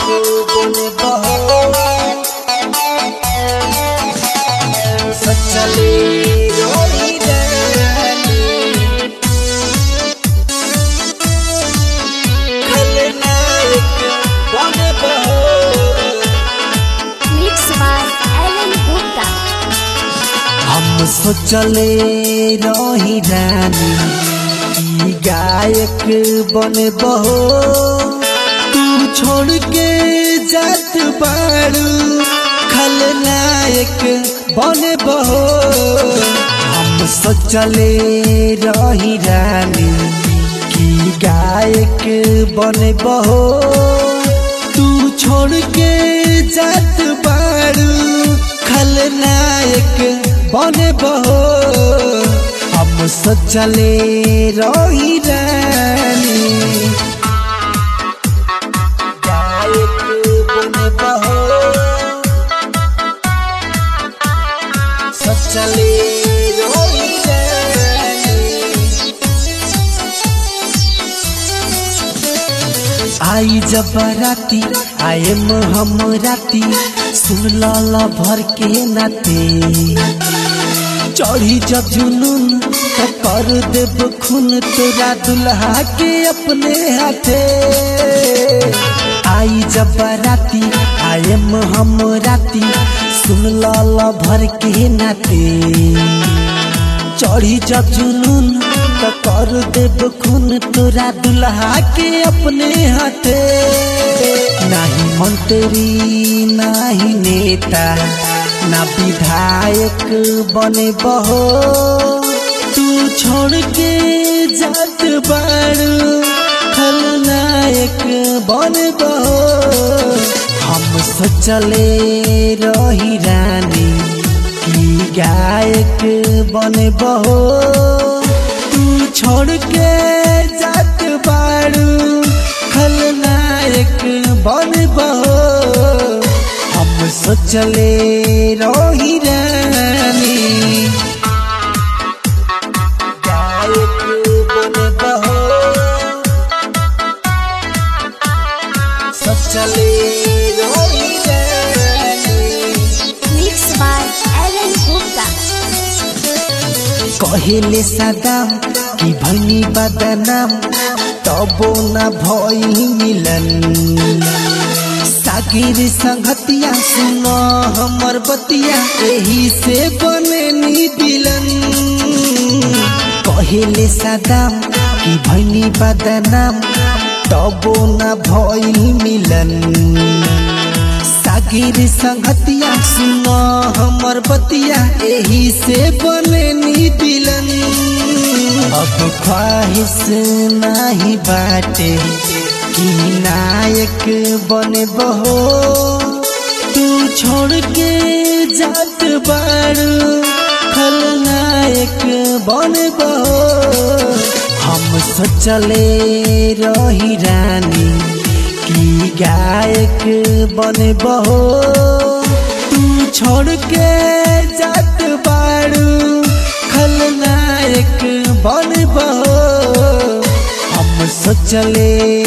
बन बहो सचले रोही रानी खलनायक बन बहो Mixed by Alan Gupta. हम सोचले रही रानी की गायक बन बहो तू छोड़ के जात बारू खलनायक बन बहो हम सोचले रही रानी की गायक बन बहो तू छोड़ के जात बारू खलनायक बने बहो हम सोचले रही रानी गायक बने बहो सोचले रही रानी आई जब राती आएम हम राती सुन लाला भर के नाते चढ़ी जब जुनून तो कर देब खून तेरा दुल्हा के अपने हाथे आई जब राती आएम हम राती सुन लाला भर के नाते चढ़ी जब जुनून तो कर देब खून तोरा दुल्हा के अपने हाथे नाही मंत्री नाही नेता ना विधायक बने बहो तू छोड़ के जात बारू खलनायक बने बहो हम सोचले रही रानी की गायक बने बहो तू छोड़ के जात बारू खलनायक बन बहो हम सोचले रही रानी गायक बन बहो सोचले रही रानी Mixed by Alan Gupta. कहेले सदाम कि भनी बदनाम तबो न भइल मिलन सागिर संगतिया सुन हमर बतिया एही से बने दिलन कहेले सदाम कि भनी बदनाम तबो न भइल मिलन सागिर संगतिया सुन हमर बतिया एही से बने दिलन अब ख्वाहिश नाही बाटे कि नायक बने बहो तू छोड़ के जात बारू खलनायक बने बहो हम सोचले रही रानी की गायक बने बहो तू छोड़ के जात बारू खलनायक बन बहो हम सोचले